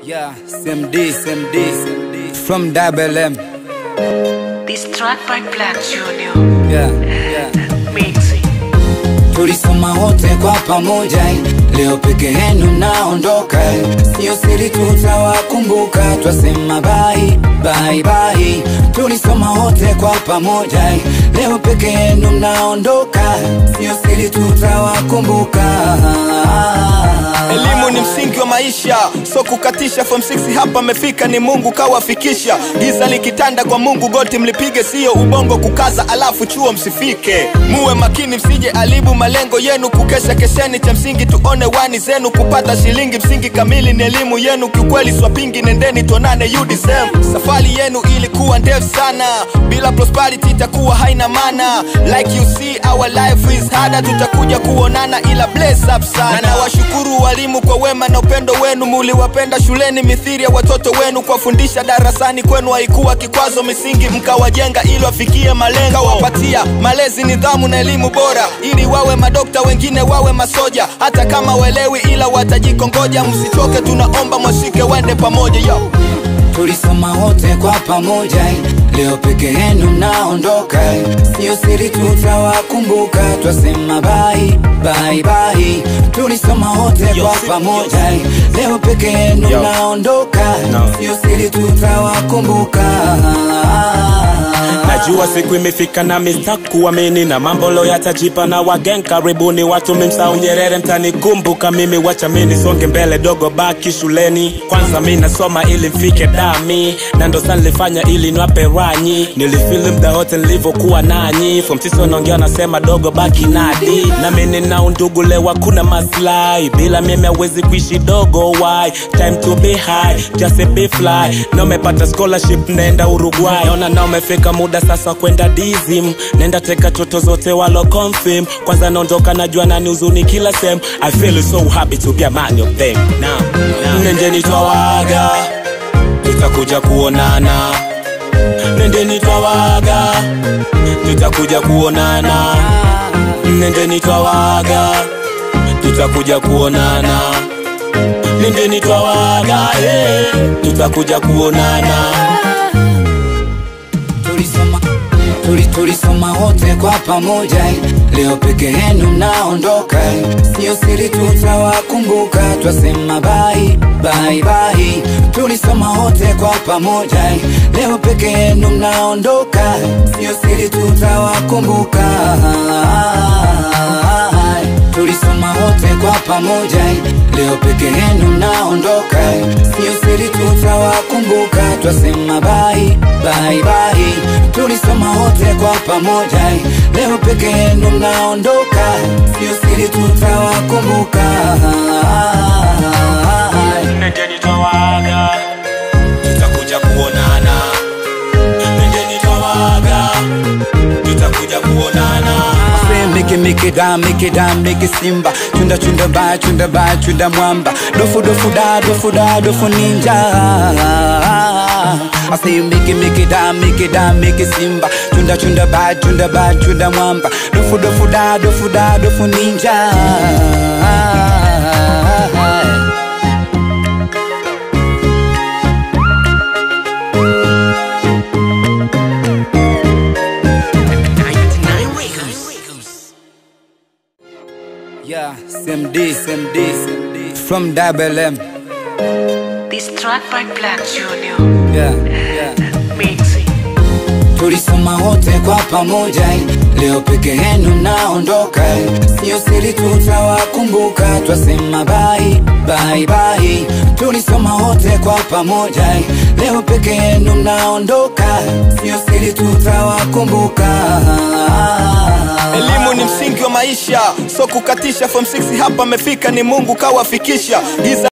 Yeah, CMD, CMD, from Double M. This track by Black Junior. Yeah, yeah. Mixing. Tulisoma wote kwa pamoja, leo peke yenu naondoka, sio siri, tutawakumbuka, twasema bye bye bye. Tulisoma wote kwa pamoja, leo peke yenu naondoka, sio siri, tutawakumbuka. Elimu ni msingi wa maisha, so kukatisha. Form 6 hapa amefika, ni Mungu kawafikisha. Giza likitanda kwa Mungu, goti mlipige, sio ubongo kukaza, alafu chuo msifike. Muwe makini, msije alibu malengo yenu, kukesha kesheni, cha msingi tuone wani zenu, kupata shilingi, msingi kamili ni elimu yenu. Kiukweli swapingi, nendeni tuonane UDSM. Safari yenu ilikuwa ndefu sana, bila prosperity itakuwa haina maana. Like you see our life is harder, tutakuja kuonana, ila bless up sana. Na nawashukuru walimu kwa wema na upendo wenu, muliwapenda shuleni mithiri ya watoto wenu, kuwafundisha darasani kwenu haikuwa kikwazo, misingi mkawajenga ili wafikie malengo, wapatia malezi, nidhamu na elimu bora, ili wawe madokta, wengine wawe masoja, hata kama welewi, ila watajikongoja. Msichoke, tunaomba mwashike, wende pamoja yo. Tulisoma wote kwa pamoja, leo peke yenu naondoka, sio siri, tutawakumbuka, twasema bye bye bye. Tulisoma wote kwa pamoja, leo peke yenu Yo. naondoka, No. sio siri, tutawakumbuka. najua siku imefika na mista kuamini na mambo lo yatajipa na wagen karibuni watu mimsau nyerere mtanikumbuka mimi wacha mini songe mbele dogo baki shuleni kwanza mi nasoma ili mfike dami na ndo sa nilifanya ili nwape ranyi nilifili mda wote nilivyokuwa nanyi fomtiso naongea nasema dogo baki nadi na mimi na undugu lewa kuna maslahi bila mimi hawezi kuishi dogo why time to be high just a be fly na umepata scholarship nenda uruguay naona na umefika muda sasa kwenda dizim nenda teka toto zote walo confirm kwanza naondoka najua nani uzuni kila sem i feel so happy to be a man of them now, now. nendeni twawaga tutakuja kuonana nendeni twawaga tutakuja kuonana nendeni twawaga tutakuja kuonana nendeni twawaga eh, tutakuja kuonana Tulisoma tuli, tulisoma wote kwa pamoja, leo peke yenu naondoka, sio siri, tutawakumbuka, twasema bye bye bye. Tulisoma wote kwa pamoja, leo peke yenu naondoka, sio siri, tutawakumbuka. Tulisoma wote kwa pamoja, leo peke yenu naondoka, sio siri, tutawakumbuka, twasema bye bye bye. Tulisoma wote kwa pamoja, leo peke yenu naondoka, sio siri, tutawakumbuka. nendeni twawaga tutakuja kuonana nendeni twawaga tutakuja kuonana Say Miki miki da miki da miki simba chunda chunda ba chunda ba chunda mwamba dofu dofu da dofu da dofu ninja I say miki miki da miki da miki simba chunda chunda ba chunda ba chunda mwamba dofu dofu da dofu da dofu ninja Yeah, CMD, CMD, CMD from Double M. This track by Black Junior. Yeah, yeah. Mixing. Tulisoma wote kwa pamoja, leo peke yenu naondoka, sio siri, tutawakumbuka, twasema bye bye bye. Tulisoma wote kwa pamoja, leo peke yenu naondoka, sio siri, tutawakumbuka. Elimu ni msingi wa maisha, so kukatisha. Form 6 hapa amefika, ni Mungu kawafikisha. Giza